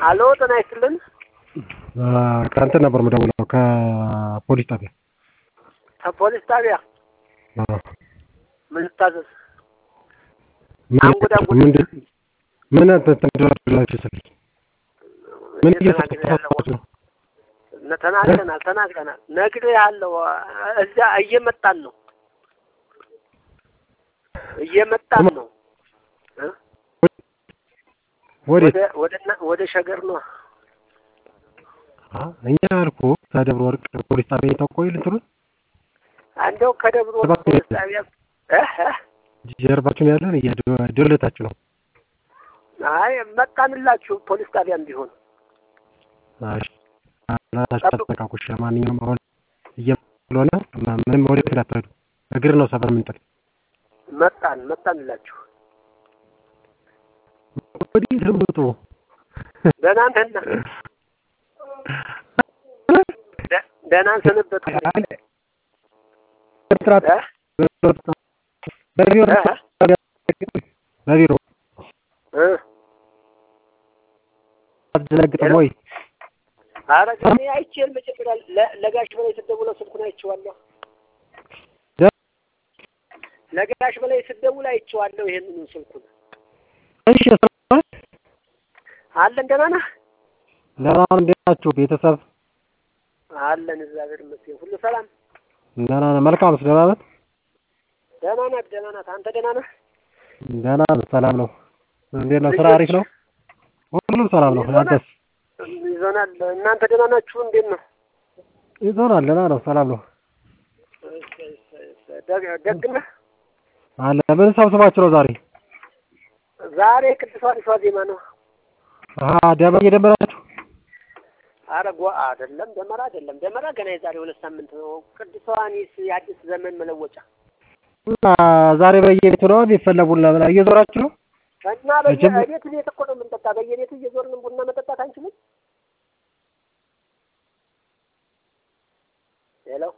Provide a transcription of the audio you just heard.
አሎ ጤና ይስጥልን። ከእንትን ነበር የምደውለው ከፖሊስ ጣቢያ። ከፖሊስ ጣቢያ አዎ። ምን ልታዘዝ? ምን አንጉድ አንጉድ ምንድን ምን ተንደላችሁ ስል ምን እየሰጣችሁ ነው? ተናግረናል ተናግረናል። ነግሬሃለሁ። እዚያ እየመጣን ነው እየመጣን ነው እ ወዴት? ወደ ወደ እና- ወደ ሸገር ነው። አ እኛ አልኩህ ከደብረ ወርቅ ፖሊስ ጣቢያ የታቆይ ልትሉን እንደው ከደብረ ወርቅ ሰባት ፖሊስ ነው። ጣቢያ እ እ ጀርባችሁን ያለን እያደለታችሁ ነው። አይ መጣንላችሁ ፖሊስ ጣቢያም ቢሆን እሺ ራሳችሁ ተጠቃቁ። እሺ ለማንኛውም አሁን እየሆነ ምንም ወዴት እንዳትሄዱ እግር ነው ሰፈር የምንጥል መጣን መጣንላችሁ። ወዴት ልምጡ ደህና ነህና ደ- ደህና ሰነበቱ ኮንትራት እ በቢሮ እ በቢሮ እ አትዘነግጥም ወይ? ኧረ እኔ አይቼ መጀመሪያ ለ- ለጋሽ በላይ ስትደውለው ስልኩን አይቼዋለሁ። ለጋሽ በላይ ስትደውል አይቼዋለሁ። ይሄንን ስልኩን እሺ ሰማህ? አለን ደህና ነህ? ለማን እንዴት ናችሁ? ቤተሰብ አለን እግዚአብሔር ይመስገን ሁሉ ሰላም። ደህና ነህ? መልካም ደህና ነህ? ደህና ናት ደህና ናት። አንተ ደህና ነህ? ደህና ነህ? ሰላም ነው። እንዴት ነው? ስራ አሪፍ ነው? ሁሉም ሰላም ነው። አንተስ? ይዞናል። እናንተ ደህና ናችሁ? እንዴት ነው? ይዞናል። ደህና ነው። ሰላም ነው እሰይ፣ እሰይ፣ እሰይ። ደግ- ደግ ነህ? አለ። ምን ሰብስባችሁ ነው ዛሬ? ዛሬ ቅዱስ አዲሷ ዜማ ነው። አሀ ደመ እየደመራችሁ አረ ጓ አይደለም ደመራ አይደለም ደመራ ገና የዛሬ ሁለት ሳምንት ነው። ቅዱሳኒስ የአዲስ ዘመን መለወጫ እና ዛሬ በየቤቱ ነው የሚፈለጉና ምና እየዞራችሁ ነው? እና መጀመ- በየቤት ቤት እኮ ነው የምንጠጣ። በየቤቱ እየዞርን ቡና መጠጣት አንችልም? ሄሎ